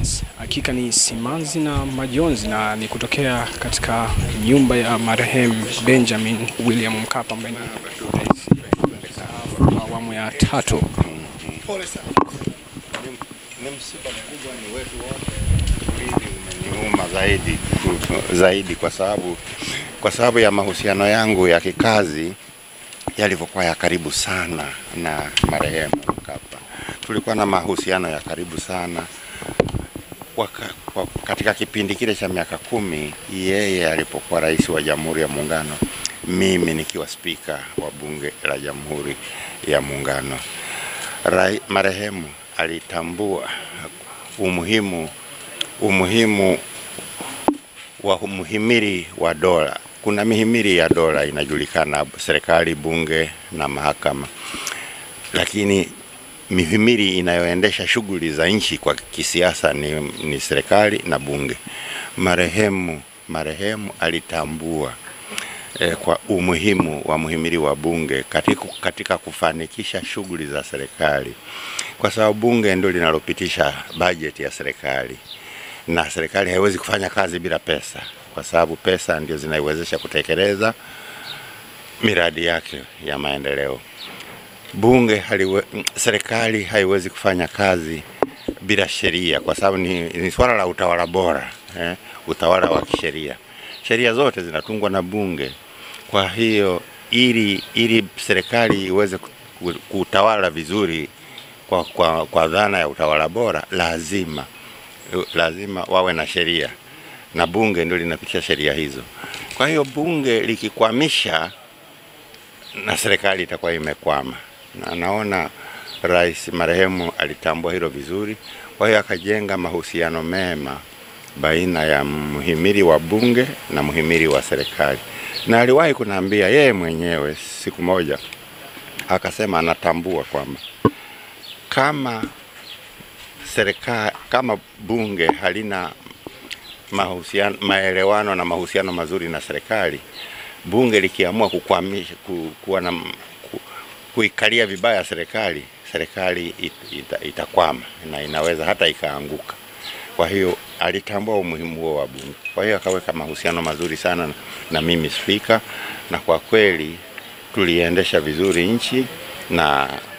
Yes, hakika ni simanzi na majonzi na ni kutokea katika nyumba ya marehemu Benjamin William Mkapa ambaye ni rais mstaafu wa awamu ya tatu. Ni msiba mkubwa, ni wetu wote. Hili umeniuma zaidi zaidi, kwa sababu kwa sababu ya mahusiano yangu ya kikazi yalivyokuwa ya karibu sana na marehemu Mkapa. Tulikuwa na mahusiano ya karibu sana Waka, kwa, katika kipindi kile cha miaka kumi yeye alipokuwa rais wa Jamhuri ya Muungano, mimi nikiwa spika wa Bunge la Jamhuri ya Muungano. Rai, marehemu alitambua umuhimu umuhimu wa muhimili wa dola. Kuna mihimili ya dola inajulikana, serikali, bunge na mahakama, lakini mihimili inayoendesha shughuli za nchi kwa kisiasa ni, ni serikali na bunge. Marehemu marehemu alitambua eh, kwa umuhimu wa muhimili wa bunge katika, katika kufanikisha shughuli za serikali, kwa sababu bunge ndio linalopitisha bajeti ya serikali na serikali haiwezi kufanya kazi bila pesa, kwa sababu pesa ndio zinaiwezesha kutekeleza miradi yake ya maendeleo. Bunge haliwe, serikali haiwezi kufanya kazi bila sheria, kwa sababu ni, ni swala la utawala bora eh, utawala wa kisheria. Sheria zote zinatungwa na bunge. Kwa hiyo ili ili serikali iweze kutawala vizuri kwa, kwa, kwa dhana ya utawala bora lazima lazima wawe na sheria na bunge ndio linapitisha sheria hizo. Kwa hiyo bunge likikwamisha, na serikali itakuwa imekwama, na naona rais marehemu alitambua hilo vizuri. Kwa hiyo akajenga mahusiano mema baina ya mhimili wa bunge na mhimili wa serikali, na aliwahi kunaambia yeye mwenyewe siku moja, akasema anatambua kwamba kama serikali kama bunge halina mahusiano, maelewano na mahusiano mazuri na serikali, bunge likiamua kukwamisha ku, kuwa na ku, kuikalia vibaya serikali, serikali it, ita, itakwama na inaweza hata ikaanguka. Kwa hiyo alitambua umuhimu huo wa bunge, kwa hiyo akaweka mahusiano mazuri sana na, na mimi spika, na kwa kweli tuliendesha vizuri nchi na